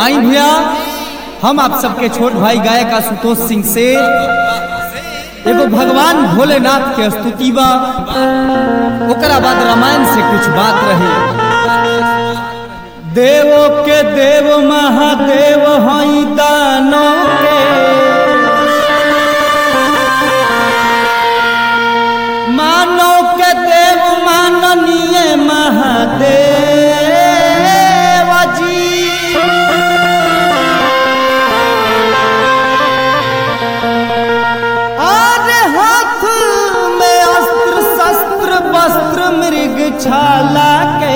आई भैया हम आप सबके छोट भाई गायक आशुतोष सिंह से एगो भगवान भोलेनाथ के स्तुति बा ओकरा बाद रामायण से कुछ बात रही देवो के देव महादेव हई दानो के मानो के देव माननीय महादेव जी और हाथ में अस्त्र शस्त्र वस्त्र मृग छाला के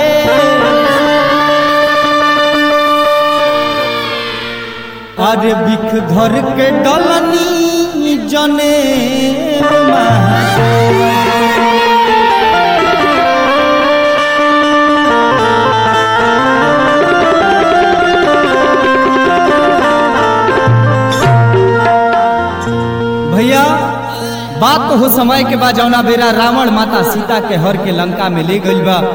अरे बिख धर के डलनी जने भैया बात तो हो समय के बाद जौना बेरा रावण माता सीता के हर के लंका में ले गई बा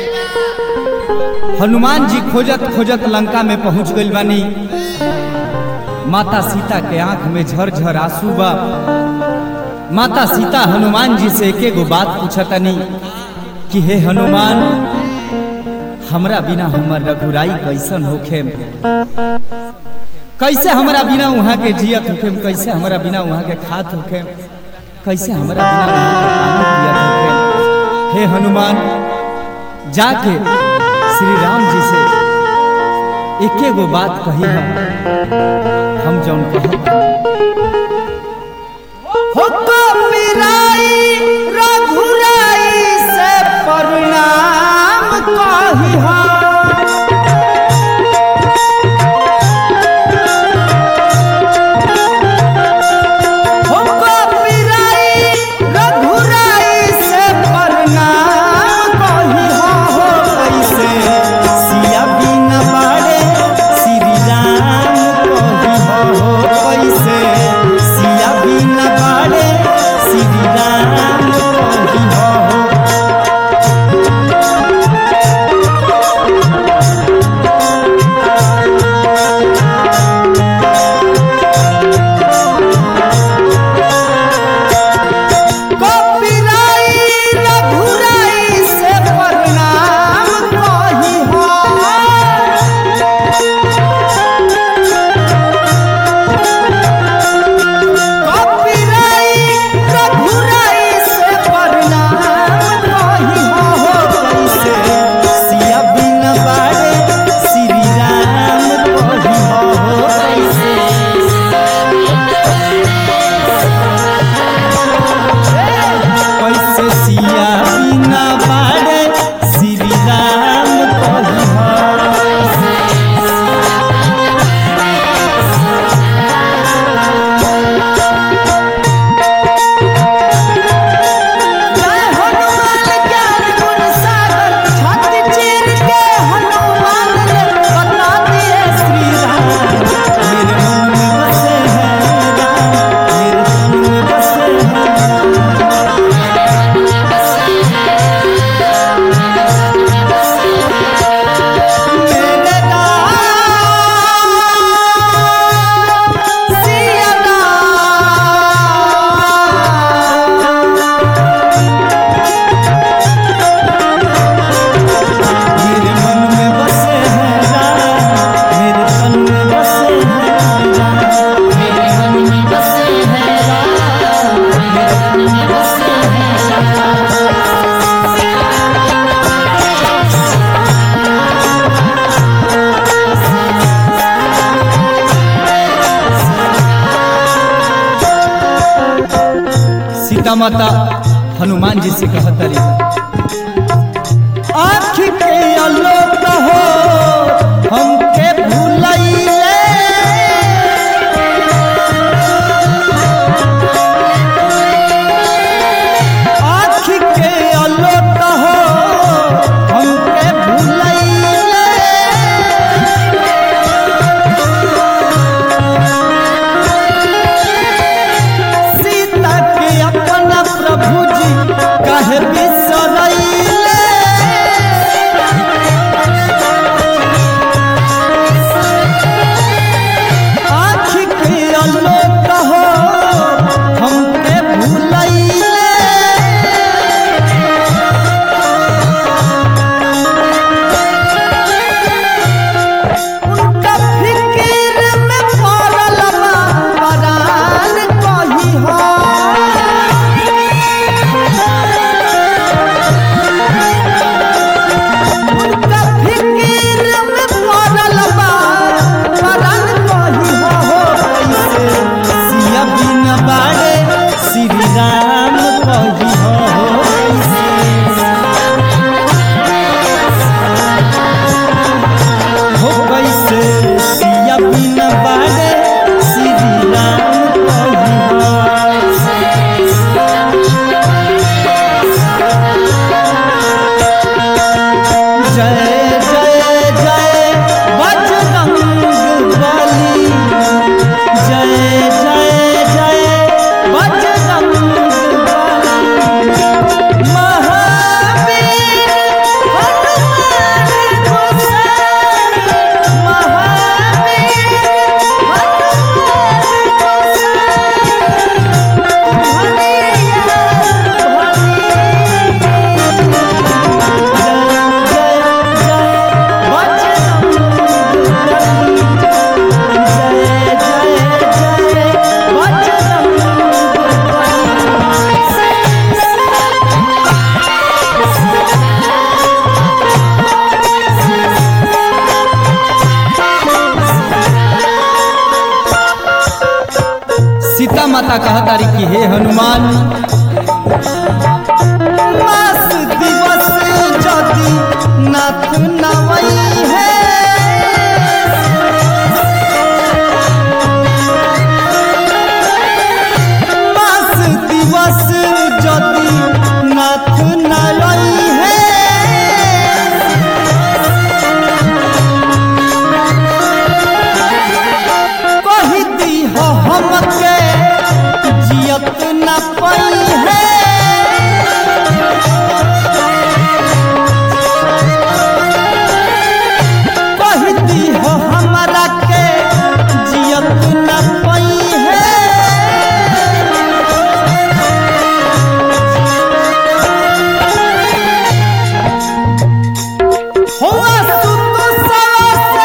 हनुमान जी खोजत खोजत लंका में पहुंच गई बानी माता सीता के आंख में झरझर आंसू बा माता सीता हनुमान जी से एके गो बात पूछतनी कि हे हनुमान हमरा बिना हमर रघुराई कैसन होखे कैसे हमरा बिना वहाँ के जियत होखे कैसे हमरा बिना वहाँ के खात होखे कैसे हमरा बिना वहाँ के पानी पियत होखे हे हनुमान जाके श्री राम जी से एके गो बात कही हम हम जौन कहब हो तो पिराई रघुराई से प्रणाम कही हम हो तो पिराई रघुराई से प्रणाम कही हो कैसे सिया बिना बाड़े श्री राम कही हो कैसे सिया बिना बाड़े श्री राम कही हो कपिराई रघुराई से प्रणाम कही हो कपिराई रघुराई से प्रणाम कही हो कैसे सिया बिन बाड़े श्री राम कही हो कैसे कैसे सिया बिना बाड़े श्री राम कही हो जय हनुमान ज्ञान गुण सागर छाती चीर के हनुमान ने बता दिए श्री राम मेरे मन में बसे हैं राम मेरे तन में बसे हैं मेरे राम सिया मेरे मन में बसे हैं राम मेरे तन में बसे हैं राम मेरे मन में बसे हैं राम मेरे मन में बसे हैं सीता माता हनुमान जी से कहतरी आँख के आलोक हो हमके भूलैले आँख के आलोक हो हमके भूलैले सीता के अपना प्रभु जी कहे बिसर माता कहतारी कि हे हनुमान मास दिवस जदि नाथ नवई है मास दिवस जदि नाथ नवई है कही दी हो हमके जियत न पई है कही दी हो हमरा के जियत न पई है हुआ सुतो सवा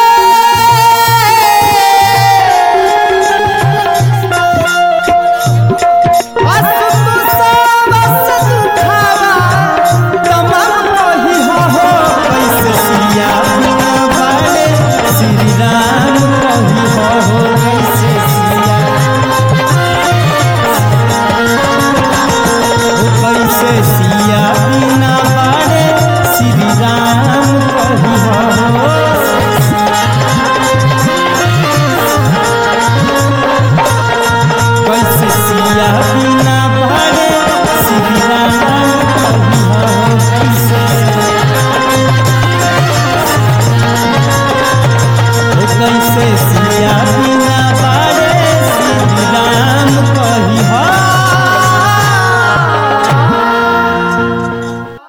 सिया बिना बाड़े श्री राम कही हो कैसे सिया बिना भाड़े श्री राम कही हो कैसे ओ कैसे सिया